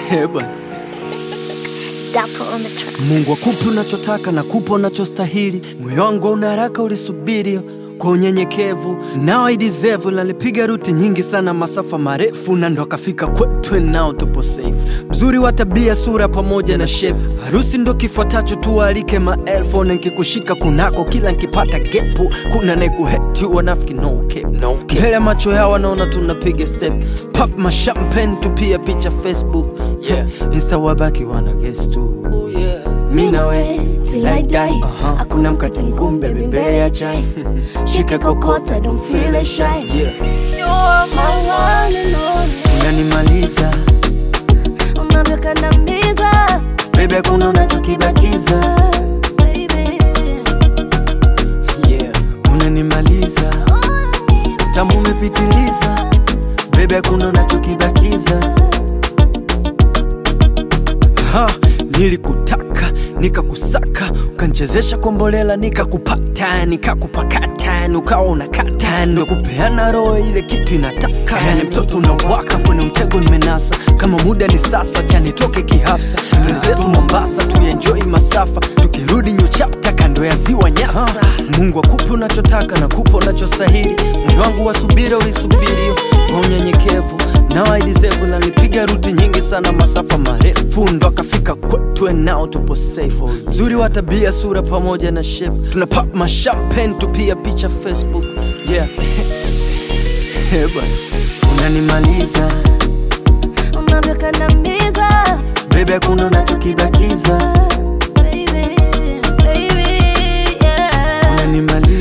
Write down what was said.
Eh, bwana. Dapo on the track. Mungu akupe unachotaka na kupa unachostahili. Moyo wangu una haraka, ulisubiri kwa unyenyekevu, nao I deserve. Nalipiga ruti nyingi sana, masafa marefu, na ndo akafika kwetu, nao tupo safe. Mzuri wa tabia, sura pamoja na shape, harusi ndo kifuatacho, tuwaalike maelfu. Na nkikushika kunako, kila nkipata gepu, kuna nekuheti wanafiki, no cap, no cap. Mbele ya macho yao wanaona tunapiga step, pop ma champagne, tupia picha Facebook, yeah. Insta wabaki wana guess tu, yeah. Mi na we till I die. Aha. Hakuna mkate mgumu baby mbele ya chai. Shika kokota don't feel shy. Yeah. You're my one and only. Unanimaliza Unavyokandamiza baby, hakuna unachokibakiza baby. yeah. Unanimaliza tamu umepitiliza baby, hakuna unachokibakiza ha, nilikutaka nikakusaka ukanchezesha kombolela nikakupata nikakupakata ukawa unakata ndo kupeana roho ile kitu inataka yani mtoto unawaka kwenye mtego nimenasa kama muda ni sasa chanitoke kihafsa wenzetu mombasa tuenjoi masafa tukirudi nyochapta kando ya ziwa nyasa mungu akupe unachotaka na kupa unachostahili moyo wangu wa subira ulisubiri kwa unyenyekevu nao I deserve nalipiga ruti nyingi sana masafa marefu ndo akafika kwetu nao tupo safe mzuri wa tabia sura pamoja na shape tuna pop ma champagne tupia picha facebook yeah Eh, bwana. unanimaliza Unavyokandamiza bebe hakuna unachokibakiza baby. Baby, yeah. unanimaliza